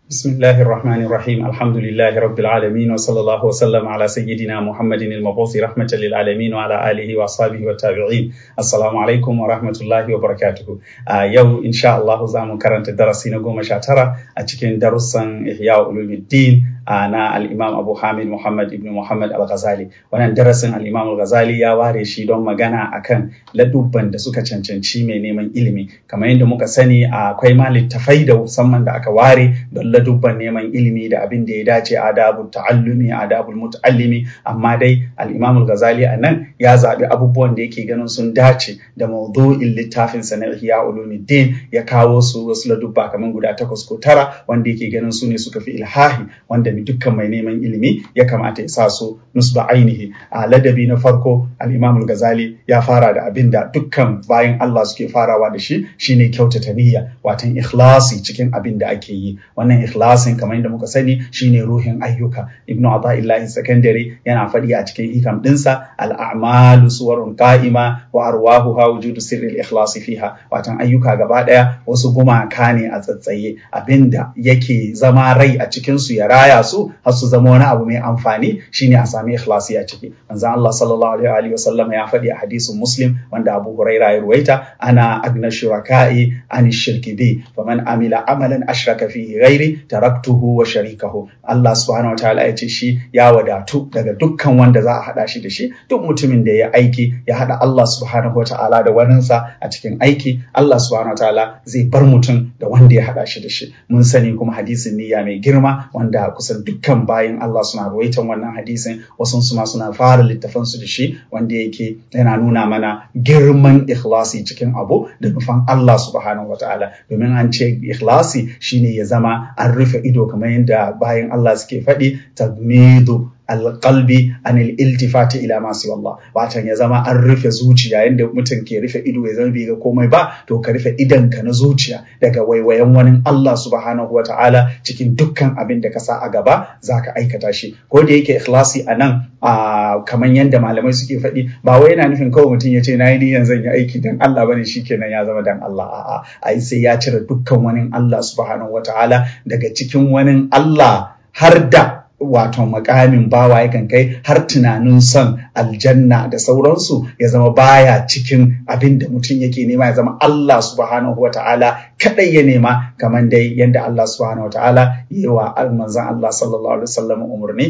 بسم الله الرحمن الرحيم الحمد لله رب العالمين وصلى الله وسلم على سيدنا محمد المبعوث رحمة للعالمين وعلى آله وأصحابه والتابعين السلام عليكم ورحمة الله وبركاته آه يو إن شاء الله زامو كرنت درسي نقوم شاترة أتكين درسا إحياء علوم الدين na al'imam abu hamid muhammad ibn muhammad al-ghazali wannan darasin al'imam al-ghazali ya ware shi don magana akan ladubban da suka cancanci mai neman ilimi kamar yadda muka sani akwai ma littafai da musamman da aka ware don ladubban neman ilimi da abin da ya dace adabu ta'allumi adabul muta'allimi amma dai al'imam al-ghazali a nan ya zaɓi abubuwan da yake ganin sun dace da maudu'in littafin sa na ihya ulumuddin ya kawo su wasu ladubba kamar guda takwas ko tara wanda yake ganin su ne suka fi ilhahi wanda dukkan mai neman ilimi ya kamata ya sa su nusba ainihi a ladabi na farko al-imam al-ghazali ya fara da abin da dukkan bayan Allah suke farawa da shi shine kyautata niyya watan ikhlasi cikin abin da ake yi wannan ikhlasin kamar yadda muka sani shine ruhin ayyuka ibn ata'illahi secondary yana faɗi a cikin hikam dinsa al-a'malu suwarun qa'ima wa arwahuha wujudu sirri al-ikhlas fiha watan ayyuka gaba daya wasu gumaka ne a tsatsaye abinda yake zama rai a cikin su ya raya su har su zama wani abu mai amfani shine a sami ikhlasi a ciki manzon Allah sallallahu alaihi wa sallam ya faɗi a hadisin muslim wanda Abu Huraira ya ruwaita ana agna shuraka'i an shirki bi faman amila amalan ashraka fihi ghairi taraktuhu wa sharikahu Allah subhanahu wataala ya ce shi ya wadatu daga dukkan wanda za a hada shi da shi duk mutumin da ya aiki ya hada Allah subhanahu wataala da waninsa a cikin aiki Allah subhanahu wataala zai bar mutum da wanda ya hada shi da shi mun sani kuma hadisin niyya mai girma wanda kusan dukkan bayan Allah suna ruwaitan wannan hadisin wasu su ma suna fara littafan su da shi wanda yake yana nuna mana girman ikhlasi cikin abu da nufan Allah subhanahu wataala domin an ce ikhlasi shine ya zama an rufe ido kamar yadda bayan Allah suke faɗi tagmidu alƙalbi anil iltifati ila masu Allah watan ya zama an rufe zuciya yadda mutum ke rufe ido ya zama bai ga komai ba to ka rufe idonka na zuciya daga waiwayen wani Allah subhanahu wa ta'ala cikin dukkan abin da ka sa a gaba za ka aikata shi ko da yake ikhlasi a nan kamar yadda malamai suke faɗi ba wai yana nufin kawai mutum ya ce na yi niyan zan yi aiki dan Allah bane kenan ya zama dan Allah a'a ai sai ya cire dukkan wani Allah subhanahu wa ta'ala daga cikin wani Allah har da wato makamin bawa yakan kai har tunanin son aljanna da sauransu ya zama baya cikin abin da mutum yake nema ya zama Allah subhanahu wa ta'ala kadai ya nema kamar dai yadda Allah subhanahu wa ta'ala yi wa manzan Allah sallallahu alaihi wasallam umarni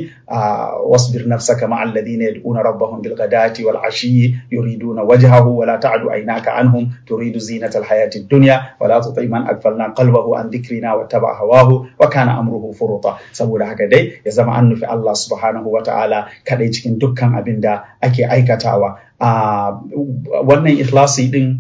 wasbir nafsaka ma alladhina yad'una rabbahum bil ghadati wal ashiyyi yuriduna wajhahu wa la ta'du aynaka anhum turidu zinatal hayati dunya wa la tuti man aghfalna qalbahu an dhikrina wa taba hawahu wa kana amruhu furuta saboda haka dai ya zama an nufi Allah subhanahu wa ta'ala kadai cikin dukkan abin da ake aikatawa a wannan ikhlasi din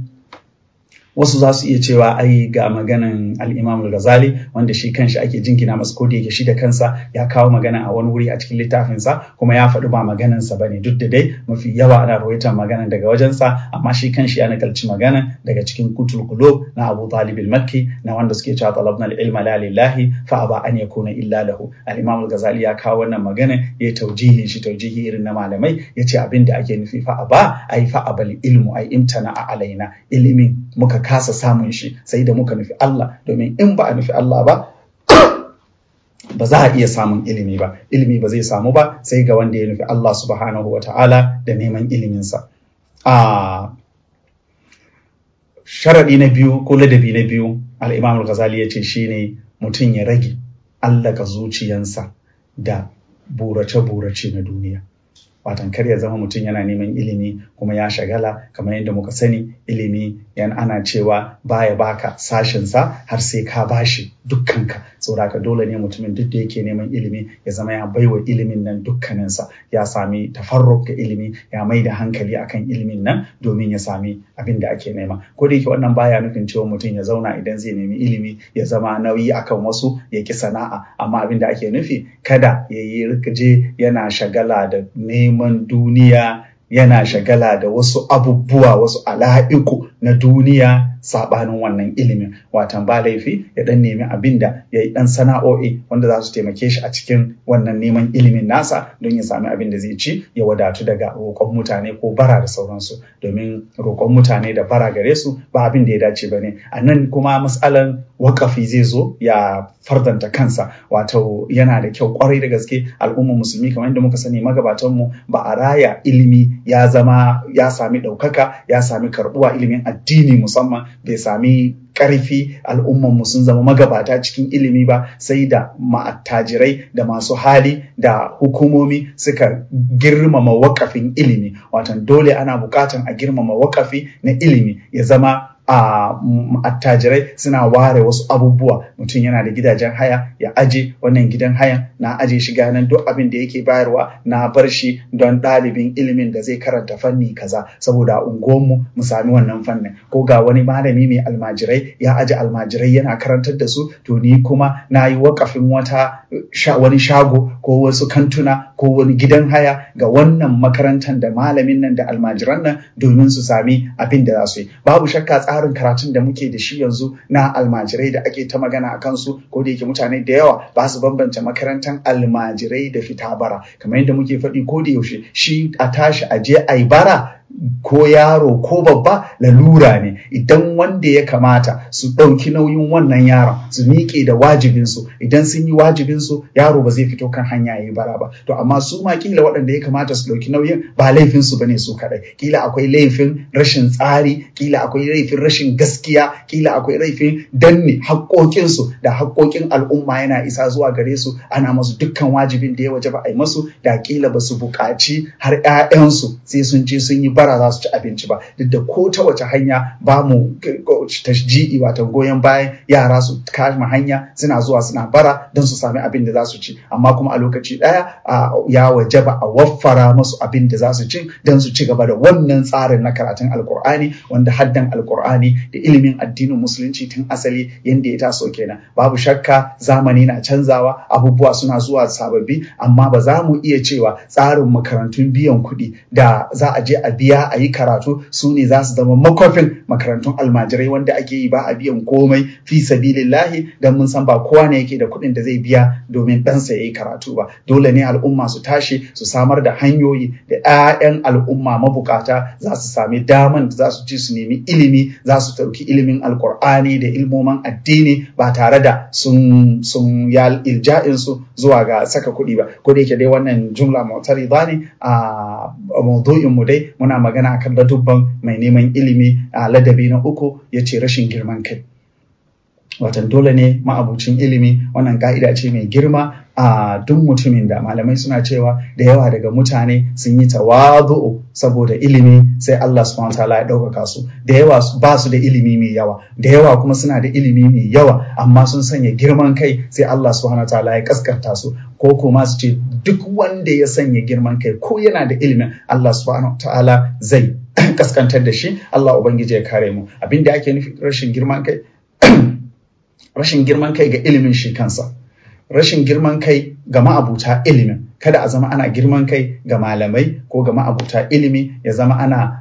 wasu za su iya cewa ai ga maganan al-Imam al-Ghazali wanda shi kanshi ake jinkina masa ko da yake shi da kansa ya kawo magana a wani wuri a cikin littafinsa kuma ya faɗi ba maganan sa bane duk da dai mafi yawa ana rawaitar maganan daga wajensa amma shi kanshi ya nakalci maganan daga cikin kutul qulub na Abu Talib al-Makki na wanda suke cewa talabna al-ilma la lillahi fa aba an yakuna illa lahu al-Imam al-Ghazali ya kawo wannan magana ya taujihi shi taujihi irin na malamai yace abin da ake nufi fa aba ai fa abal ilmu ai imtana alaina ilimin muka kasa samun shi sai da muka nufi Allah domin in ba a nufi Allah ba ba za a iya samun ilimi ba ilimi ba zai samu ba sai ga wanda ya nufi Allah subhanahu wa ta'ala da neman iliminsa a sharaɗi na biyu ko ladabi na biyu al'imam al-ghazali ya ce shine mutum ya rage allaka zuciyansa da burace-burace na duniya watan kar ya zama mutum yana neman ilimi kuma ya shagala kamar yadda muka sani ilimi yan ana cewa baya baka sashensa har sai ka bashi dukkanka saboda haka dole ne mutumin duk da yake neman ilimi ya zama ya baiwa ilimin nan dukkaninsa ya sami tafarruk ga ilimi ya mai da hankali akan ilimin nan domin ya sami abin da ake nema ko da yake wannan baya nufin cewa mutum ya zauna idan zai nemi ilimi ya zama nauyi akan wasu ya ki sana'a amma abin da ake nufi kada ya yi rikaje yana shagala da neman duniya yana shagala da wasu abubuwa wasu ala'iku na duniya sabanin wannan ilimin watan ba laifi ya dan nemi abin da ya yi dan sana'o'i wanda za su taimake shi a cikin wannan neman ilimin nasa don ya sami abin da zai ci ya wadatu daga roƙon mutane ko bara da sauransu domin roƙon mutane da bara gare su ba abin da ya dace ba ne a nan kuma matsalan wakafi zai zo ya fardanta kansa wato yana da kyau kwarai da gaske al'ummar musulmi kamar yadda muka sani magabatanmu ba a raya ilimi ya zama ya sami ɗaukaka ya sami karɓuwa ilimin addini musamman bai sami ƙarfi al'ummanmu sun zama magabata cikin ilimi ba sai da ma'attajirai da masu hali da hukumomi suka girmama wakafin ilimi watan dole ana bukatan a girmama wakafi na ilimi ya zama a attajirai suna ware wasu abubuwa mutum yana da gidajen haya ya aje wannan gidan hayan na aje shi ganin duk abin da yake bayarwa na bar shi don ɗalibin ilimin da zai karanta fanni kaza saboda a unguwanmu mu sami wannan fannin ko ga wani malami mai almajirai ya aje almajirai yana karantar da su to ni kuma na yi wakafin wata wani shago ko wasu kantuna ko wani gidan haya ga wannan makarantar da malamin nan da almajiran nan domin su sami abin da za su yi babu shakka tsarin karatun da muke da shi yanzu na almajirai da ake ta magana a kansu ko da yake mutane da yawa ba su bambance makarantar almajirai da fita bara kamar yadda muke faɗi ko da yaushe shi a tashi a je a yi bara ko yaro ko babba lalura ne idan wanda ya kamata su ɗauki nauyin wannan yaron su miƙe da wajibinsu idan sun yi wajibinsu yaro ba zai fito kan hanya ya yi bara ba to amma su ma kila waɗanda ya kamata su ɗauki nauyin ba laifinsu ba ne su kaɗai kila akwai laifin rashin tsari kila akwai laifin rashin gaskiya kila akwai laifin danne haƙoƙinsu da haƙoƙin al'umma yana isa zuwa gare su ana masu dukkan wajibin da ya waje ba a yi masu da kila ba su buƙaci har 'ya'yansu sai sun je sun yi bara za su ci abinci ba duk da ko ta wace hanya ba mu tashji'i wato goyon bayan yara su kama hanya suna zuwa suna bara don su sami abin da za su ci amma kuma a lokaci ɗaya ya wajaba a waffara masu abin da za su ci don su ci gaba da wannan tsarin na karatun alkur'ani wanda haddan alkur'ani da ilimin addinin musulunci tun asali yadda ya taso kenan babu shakka zamani na canzawa abubuwa suna zuwa sababbi amma ba za mu iya cewa tsarin makarantun biyan kuɗi da za a je a biya a yi karatu su ne za su zama makwafin makarantun almajirai wanda ake yi ba a biyan komai fi sabilillahi don mun san ba kowa ne yake da kuɗin da zai biya domin ɗansa ya yi karatu ba dole ne al'umma su tashi su samar da hanyoyi da 'ya'yan al'umma mabukata za su sami daman da za su ci su nemi ilimi za su ɗauki ilimin alkur'ani da ilmoman addini ba tare da sun sun ya ilja'in su zuwa ga saka kuɗi ba ko da yake dai wannan jumla mutari ne a maudu'in mu dai muna magana akan ladubban mai neman ilimi a ladabi na uku ya ce rashin girman kai watan dole ne ma'abucin ilimi wannan ka'ida ce mai girma a duk mutumin da malamai suna cewa da yawa daga mutane sun yi tawazu'u saboda ilimi sai Allah subhanahu wataala ya ɗaukaka su da yawa ba su da ilimi mai yawa da yawa kuma suna da ilimi mai yawa amma sun sanya girman kai sai Allah subhanahu wataala ya kaskanta su ko kuma su ce duk wanda ya sanya girman kai ko yana da ilimin Allah subhanahu wataala zai kaskantar da shi Allah ubangiji ya kare mu abinda ake nufi rashin girman kai rashin girman kai ga ilimin shi kansa rashin girman kai ga ma'abuta ilimin kada a zama ana girman kai ga malamai ko ga ma'abuta ilimi ya zama ana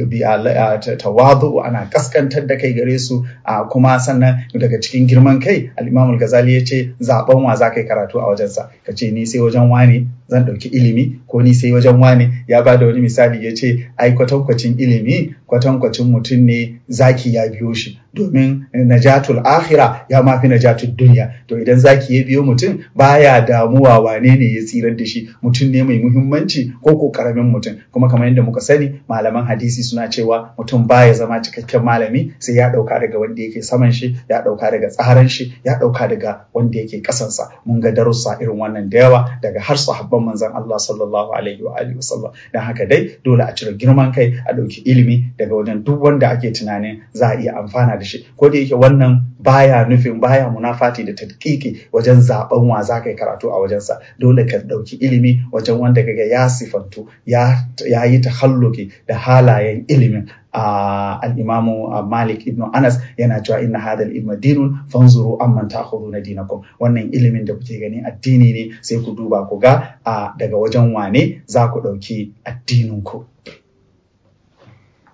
tawadu ana kaskantar da kai gare su a kuma sannan daga cikin girman kai al-imam ghazali ya ce zaben wa za ka yi karatu a wajensa ka ce ni sai wajen wani zan ɗauki ilimi ko ni sai wajen wani ya ba da wani misali ya ce ai kwatankwacin ilimi kwatankwacin mutum ne zaki ya biyo shi domin najatul akhira ya mafi najatul duniya to idan zaki ya biyo mutum baya damuwa wane ne ya tsirar da shi mutum ne mai muhimmanci ko ko karamin mutum kuma kamar yadda muka sani malaman hadisi suna cewa mutum baya zama cikakken malami sai ya dauka daga wanda yake saman shi ya dauka daga tsaran shi ya dauka daga wanda yake kasansa mun ga darussa irin wannan da yawa daga har sahabban manzon Allah sallallahu alaihi wa alihi wasallam dan haka dai dole a cire girman kai a dauki ilimi daga wajen duk wanda ake tunanin za a iya amfana da shi ko da yake wannan baya nufin baya munafati da tadqiqi wajen zaben wa za ka yi karatu a wajensa dole ka dauki ilimi wajen wanda kaga ya sifantu ya ya yi tahalluki da halayen ilimin Uh, al-imamu uh, Malik ibn Anas yana cewa inna hadha al-ilma dinun fanzuru amman ta'khuduna dinakum wannan ilimin da kuke gani addini ne sai ku duba ku ga uh, daga wajen wane za ku dauki addinin ku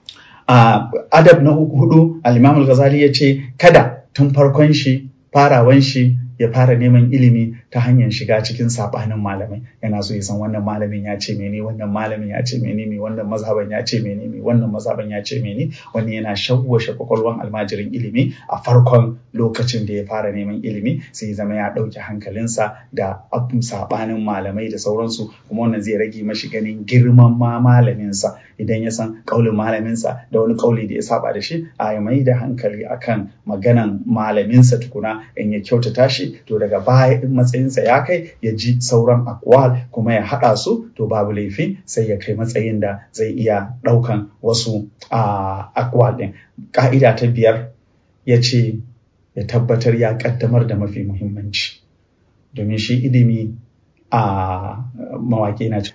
a adab na hudu al-imam al-ghazali ya ce kada tun farkon shi farawan shi ya fara neman ilimi ta hanyar shiga cikin sabanin malamai yana so ya san wannan malamin ya ce mene wannan malamin ya ce mene me wannan mazhaban ya ce mene me wannan mazhaban ya ce mene wani yana shawwashe kwakwalwan almajirin ilimi a farkon lokacin da ya fara neman ilimi sai ya zama ya ɗauke hankalinsa da abun sabanin malamai da sauransu kuma wannan zai rage mashi ganin girman ma malaminsa idan ya san kaulin malaminsa da wani kauli da ya saba da shi a ya mai da hankali akan maganan malaminsa tukuna in ya kyautata shi to daga baya in matsayinsa ya kai ya ji sauran akwal kuma ya haɗa su to babu laifi sai ya kai matsayin da zai iya ɗaukan wasu akwal ɗin ƙa'ida ta biyar ya ce ya tabbatar ya ƙaddamar da mafi muhimmanci domin shi ilimi a mawaƙi na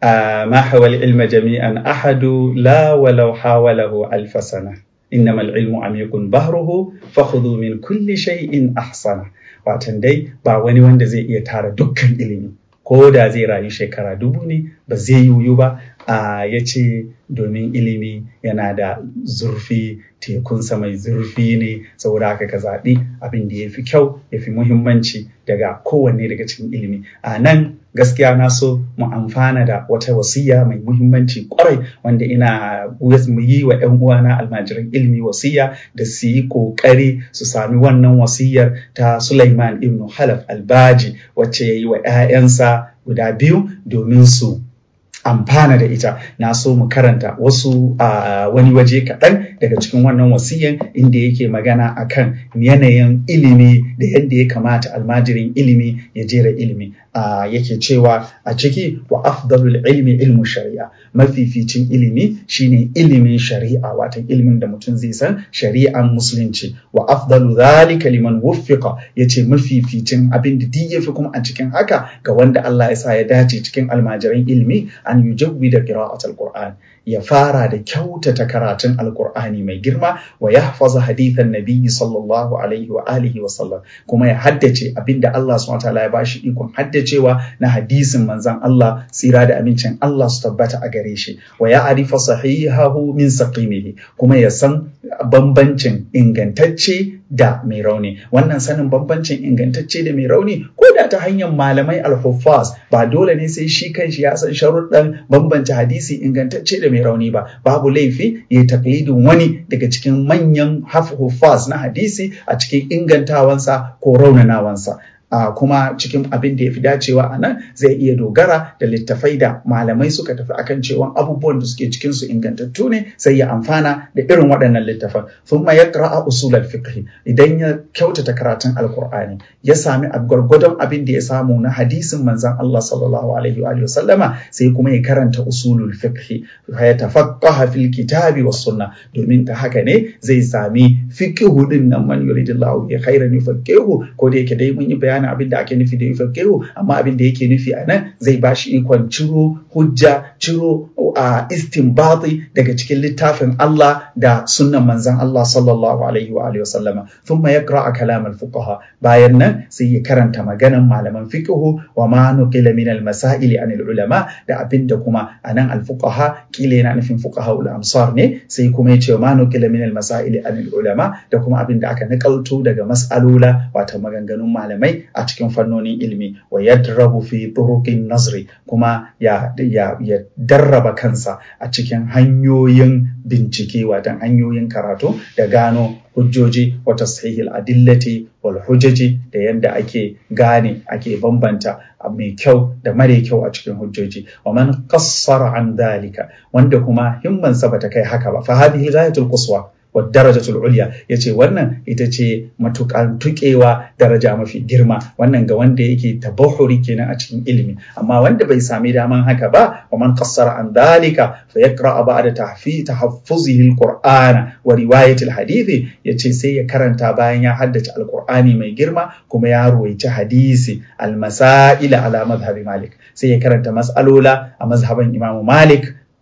ما حوى العلم جميعا أحد لا ولو حاوله ألف سنة إنما العلم عميق بحره فخذوا من كل شيء أحسن watan dai ba wani wanda zai iya tara dukkan ilimi ko da zai rayu shekara dubu ne ba zai yiwu ba a ya ce domin ilimi yana da zurfi tekunsa mai zurfi ne saboda haka ka zaɓi abin da ya fi kyau ya fi muhimmanci daga kowanne daga cikin ilimi a nan gaskiya na so mu amfana da wata wasiya mai muhimmanci kwarai wanda ina mu yi wa 'yan uwana almajiran ilimi wasiya da su yi kokari su sami wannan wasiyar ta Sulaiman ibn Halaf albaji wacce ya yi wa 'ya'yansa guda biyu domin su amfana da ita na so mu karanta wasu a wani waje kaɗan daga cikin wannan wasiyan inda yake magana akan yanayin ilimi da yadda ya kamata almajirin ilimi ya jera ilimi yake cewa a ciki wa afdalul ilmi ilmu shari'a mafificin ilimi shine ilimin shari'a watan ilimin da mutum zai san shari'an musulunci wa afdalu dhalika liman wuffiqa yace mafificin abin da duk yafi kuma a cikin haka ga wanda Allah ya sa ya dace cikin almajiran ilimi an yujawwi da qira'atul qur'an ya fara da kyautata karatun alkur'ani mai girma wa ya hafaza hadithan nabiyyi sallallahu alaihi wa alihi wa sallam kuma ya haddace abinda Allah subhanahu wataala ya bashi ikon haddacewa na hadisin manzon Allah tsira da amincin Allah su tabbata a gare shi wa ya arifa sahihahu min saqimihi kuma ya san bambancin ingantacce da mai rauni wannan sanin bambancin ingantacce da mai rauni ko da ta hanyar malamai alhuffaz ba dole ne sai shi kanshi ya san sharuɗan bambance hadisi ingantacce da mai rauni ba babu laifi ya taklidin wani daga cikin manyan huffaz na hadisi a cikin ingantawansa ko raunanawansa Uh, kuma cikin abin da ya fi dacewa a nan zai iya dogara da littafai da malamai suka tafi akan cewa abubuwan da suke cikin su ingantattu ne sai ya amfana da irin waɗannan littafan thumma yaqra'a usul al-fiqh idan ya kyautata karatun alqur'ani ya sami gwargwadon abin da ya samu na hadisin manzon Allah sallallahu alaihi wa sallama sai kuma ya karanta usulul fiqh ya tafaqqaha fil kitabi was sunnah domin ta haka ne zai sami fiqhu din nan man yuridillahu bi khairan yufaqihu ko da yake dai mun yi bayani bayanin abin da ake nufi da yufaqihu amma abin da yake nufi a nan zai ba shi ikon ciro hujja ciro a istinbati daga cikin littafin Allah da sunnan manzon Allah sallallahu alaihi wa alihi wasallama thumma yaqra kalam al-fuqaha bayan nan sai ya karanta maganan malaman fiqhu wa ma nuqila min al-masail an al-ulama da abin da kuma anan al-fuqaha kila yana nufin fuqaha al-amsar ne sai kuma ya ce ma nuqila min al-masail an al-ulama da kuma abin da aka nakalto daga mas'alola wato maganganun malamai a cikin fannonin ilimi wa yadrabu fi turuqin nazri kuma ya ya ya darraba kansa a cikin hanyoyin bincike watan hanyoyin karatu da gano hujjoji wa tashihil adillati wal hujjaji da yadda ake gane ake bambanta mai kyau da mare kyau a cikin hujjoji wa man qassara an dalika wanda kuma himmansa bata kai haka ba fa hadhihi ghayatul quswa wa darajatul ulya yace wannan ita ce matukan tukewa daraja mafi girma wannan ga wanda yake tabahuri kenan a cikin ilimi amma wanda bai sami daman haka ba wa man qassara an dalika fa yaqra ba'da tahfi tahaffuzihi alqur'ana wa riwayati alhadithi yace sai ya karanta bayan ya haddace alqur'ani mai girma kuma ya ruwaici hadisi almasail ala madhhabi malik sai ya karanta mas'alola a mazhaban imamu malik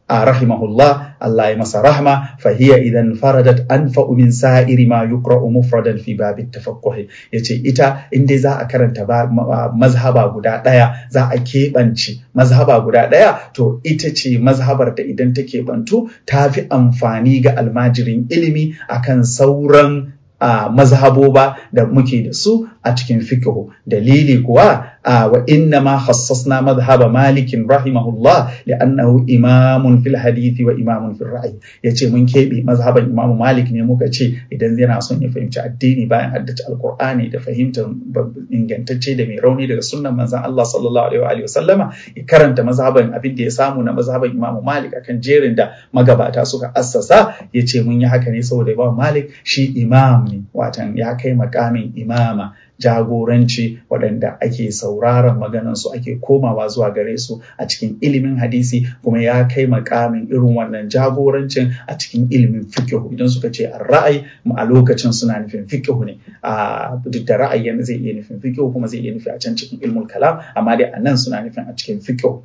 rahimahullah Allah ya masa rahma fa hiya idan faradat anfa min sa'iri ma yuqra'u mufradan fi babit tafaqquh yace ita in dai za a karanta mazhaba guda daya za a keɓance mazhaba guda daya to ita ce mazhabar da idan ta keɓantu ta fi amfani ga almajirin ilimi akan sauran a mazhaboba da muke da su a cikin fiqhu dalili kuwa wa inna ma khassasna madhhaba malikin rahimahullah li'annahu imamun fil hadithi wa imamun fil ra'yi yace mun kebe mazhaban imam malik ne muka ce idan yana son ya fahimci addini bayan haddace alqur'ani da fahimtar ingantacce da mai rauni daga sunnan manzon Allah sallallahu alaihi wa sallama ya karanta mazhaban abin da ya samu na mazhaban imam malik akan jerin da magabata suka assasa yace mun yi haka ne saboda imam malik shi imam ne watan ya kai makamin imama jagoranci waɗanda ake sauraron maganansu ake komawa zuwa gare su a cikin ilimin hadisi kuma ya kai makamin irin wannan jagorancin a cikin ilimin fikihu idan suka ce a ra'ayi a lokacin suna nufin fikihu ne a duk da ra'ayi zai iya nufin fikihu kuma zai iya nufi a can cikin ilmul kalam amma dai a nan suna nufin a cikin fikihu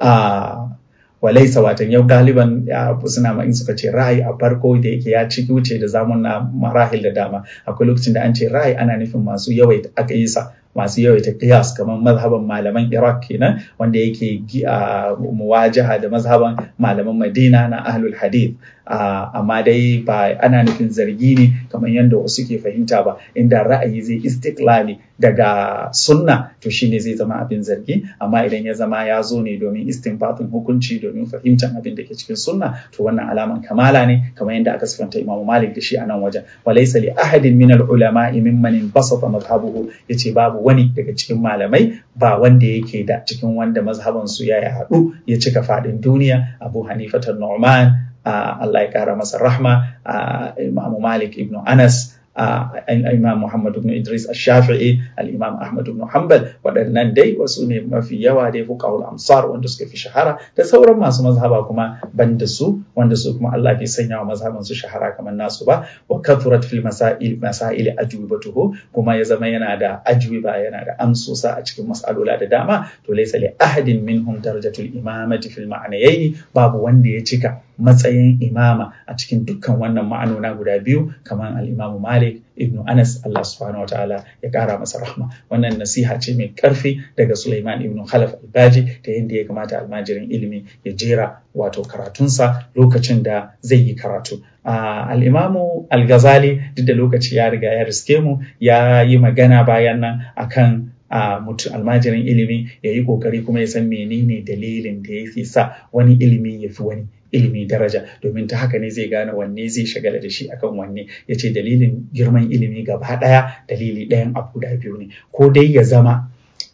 walaisa watan yau galiban suna ma in suka ce ra'ayi a farko da yake ya ciki wuce da zamun na marahil da dama akwai lokacin da an ce ra'ayi ana nufin masu yawaita aka yi sa masu yawaita qiyas kamar mazhaban malaman Iraq kenan wanda yake muwajaha da mazhaban malaman Madina na ahlul hadith amma dai ba ana nufin zargi ne kamar yadda wasu ke fahimta ba inda ra'ayi zai istiklali daga sunna to shine zai zama abin zargi amma idan ya zama ya zo ne domin istinbatin hukunci domin fahimtar abin da ke cikin sunna to wannan alaman kamala ne kamar yadda aka sifanta Imam Malik da shi a nan wajen walaysa li ahadin min al ulama mimman basata madhhabuhu yace babu wani daga cikin malamai ba wanda yake da cikin wanda mazhaban su ya haɗu ya cika faɗin duniya Abu Hanifa Nu'man Allah ya kara masa rahma Imam Malik ibn Anas Imam Muhammad ibn Idris al-Shafi'i al-Imam Ahmad ibn Hanbal waɗannan dai wasu ne mafi yawa dai fuqahul amsar wanda suka fi shahara da sauran masu mazhaba kuma ban da su wanda su kuma Allah bai sanya wa mazhaban su shahara kamar nasu ba wa kathurat fil masail masail ajwibatuhu kuma ya zama yana da ajwiba yana da amsosa a cikin mas'alola da dama to laysa li ahadin minhum darajatul imamati fil ma'anayaini babu wanda ya cika matsayin imama a cikin dukkan wannan ma'anona guda biyu kamar al-Imam Malik ibnu Anas Allah subhanahu wataala ya kara masa rahma wannan nasiha ce mai karfi daga Sulaiman ibnu Khalaf al-Baji ta yadda ya kamata almajirin ilimi ya jera wato karatunsa lokacin da zai yi karatu al-Imamu al-Ghazali duk da lokaci ya riga ya riske mu ya yi magana bayan nan akan a mutum almajirin ilimi ya yi kokari kuma ya san menene dalilin da ya fi sa wani ilimi ya fi wani ilimi daraja domin ta haka ne zai gane wanne zai shagala da shi akan wanne ya ce dalilin girman ilimi gaba ɗaya dalili ɗayan abu da biyu ne ko dai ya zama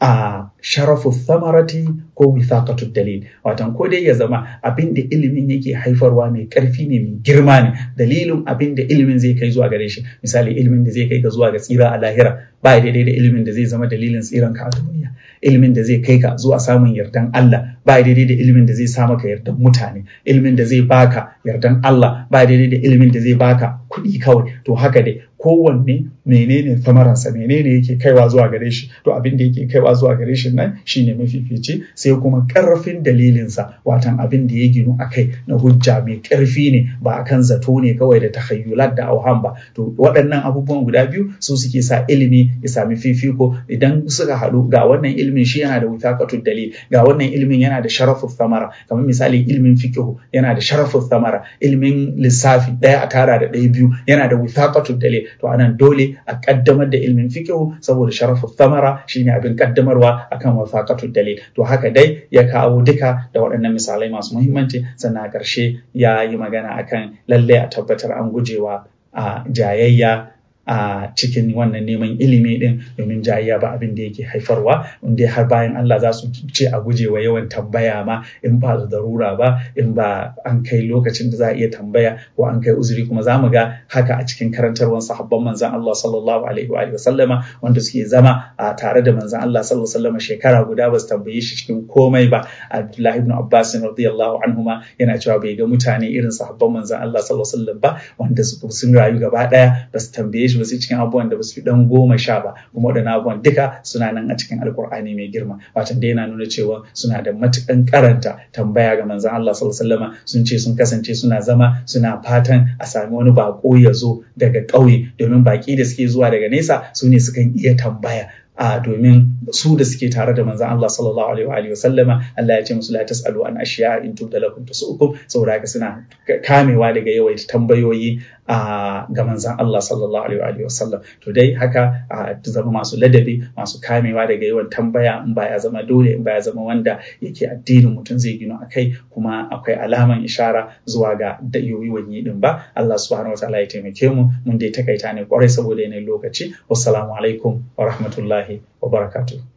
a sharafu samarati ko withaqatu dalil watan ko dai ya zama abin da ilimin yake haifarwa mai karfi ne mai girma ne dalilin abin da ilimin zai kai zuwa gare shi misali ilimin da zai kai ka zuwa ga tsira a lahira ba daidai da ilimin da zai zama dalilin tsiran ka a duniya ilimin da zai kai ka zuwa samun yardan Allah ba daidai da ilimin da zai sa maka yardan mutane ilimin da zai baka yardan Allah ba daidai da ilimin da zai baka kuɗi kawai to haka dai kowanne menene samaransa menene yake kaiwa zuwa gare shi to abin da yake kaiwa zuwa gare shi nan shine mafifici sai kuma karfin dalilinsa watan abin da ya ginu a kai na hujja mai karfi ne ba akan zato ne kawai da takhayyulat da auham ba to waɗannan abubuwan guda biyu su suke sa ilimi ya sami fifiko idan suka haɗu ga wannan ilimin shi yana da withaqatul dalil ga wannan ilimin yana da sharafu thamara kamar misali ilimin fiqh yana da sharafu thamara ilimin lissafi ɗaya a tara da ɗaya biyu yana da withaqatul dalil to anan dole a kaddamar da ilmin fiqh saboda sharafu thamara shine abin kaddamarwa akan wafaqatul dalil to haka dai ya kawo duka da waɗannan misalai masu muhimmanci sannan a ƙarshe ya yi magana akan lalle a tabbatar an gujewa a jayayya a cikin wannan neman ilimi din domin jayayya ba abin da yake haifarwa inda har bayan Allah za su ce a guje wa yawan tambaya ma in ba da darura ba in ba an kai lokacin da za a iya tambaya ko an kai uzuri kuma za mu ga haka a cikin karantarwar sahabban manzan Allah sallallahu alaihi wa sallama wanda suke zama a tare da manzan Allah sallallahu alaihi wa sallama shekara guda ba su tambaye shi cikin komai ba Abdullahi ibn Abbas radiyallahu anhuma yana cewa bai ga mutane irin sahabban manzan Allah sallallahu alaihi wa sallam ba wanda sun rayu gaba daya ba su tambaye shi shi ba sai cikin abubuwan da ba su fi dan goma sha ba kuma waɗannan abubuwan duka suna nan a cikin alkur'ani mai girma watan da yana nuna cewa suna da matukan karanta tambaya ga manzon Allah sallallahu alaihi wasallam sun ce sun kasance suna zama suna fatan a sami wani bako ya zo daga ƙauye domin baki da suke zuwa daga nesa su ne sukan iya tambaya a domin su da suke tare da manzan Allah sallallahu alaihi wa sallama Allah ya ce musu la tasalu an ashiya in tubda lakum tasukum saboda haka suna kamewa daga yawaita tambayoyi a ga manzan Allah sallallahu alaihi wa sallam to dai haka a zama masu ladabi masu kamewa daga yawan tambaya in ba ya zama dole in ba ya zama wanda yake addinin mutum zai gino akai kuma akwai alaman ishara zuwa ga yoyiwan yi din ba Allah subhanahu wa ta'ala ya taimake mu mun dai takaita ne kwarai saboda yanayin lokaci wassalamu alaikum wa rahmatullahi wa barakatuh